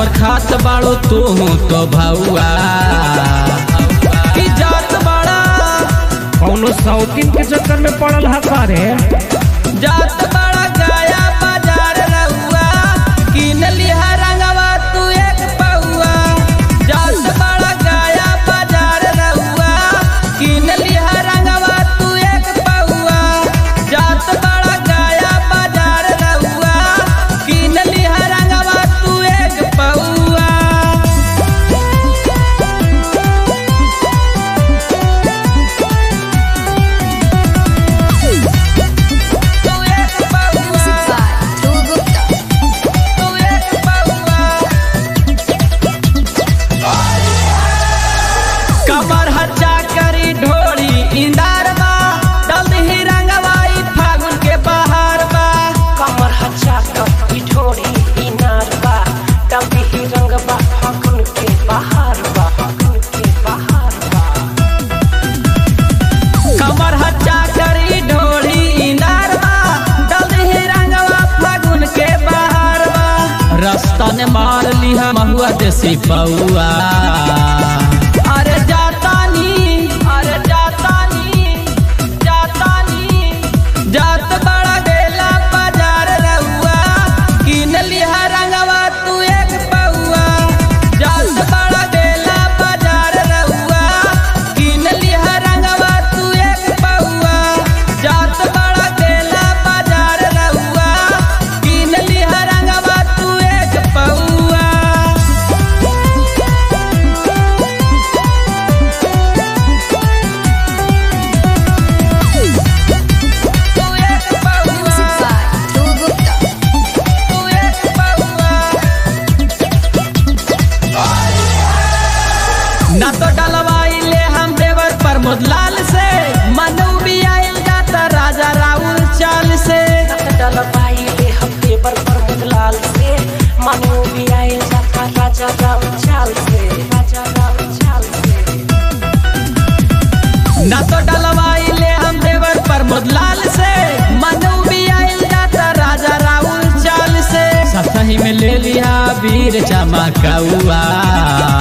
हमर खात बाड़ो तू तो भौआ की जात बाड़ा कौनो सौतीन के चक्कर में पड़ल हा का रे जात बाड़ा गया बाजार रहुआ किन लिहा रंगवा तू एक पौआ जात बाड़ा गया बाजार रहुआ किन लिहा रंगवा तू एक पौआ जात बाड़ा गया बाजार रहुआ किन लिहा रंगवा तू एक पौआ तू एक पौआ Dhruv Gupta. तू एक पौआ कमर हच्चा करी ढोली इंदार बा डलही रंगवाई फागुन के बहार बा कमर हच्चा कपी ढोरी इनार बा डबी ही रंग बा फागुन के बहार बा फागुन के बहार बा कमर हच्चा करी ढोली इंदार बा डलही रंगवा फागुन के बहार बा रास्ता ने मार लिहा महुआ देसी पौआ अरे जातानी अरे जातानी जातानी जात बड़ा गेला बाजार रहुआ किन लिहा रंगवा तू एक पौआ जात बड़ा गेला बाजार रहुआ किन लिहा रंगवा तू एक पौआ जात बड़ा गेला बाजार रहुआ किन लिहा रंगवा तू एक पौआ तू एक Music पौआ by Dhruv Gupta. तू एक पौआ ना तो डलवाई ले हम देवर प्रमोद लाल से मनु भी आयल जाता राजा राहुल चाल से नत डलवाई ले हम देवर पर मुदलाल से मनु भी आए जाता राजा राम चाल से राजा राम चाल से ना तो डलवाई ले हम देवर प्रमोद लाल से मनु भी आयल जाता राजा राहुल चाल से सतही में ले लिया वीर चमकौआ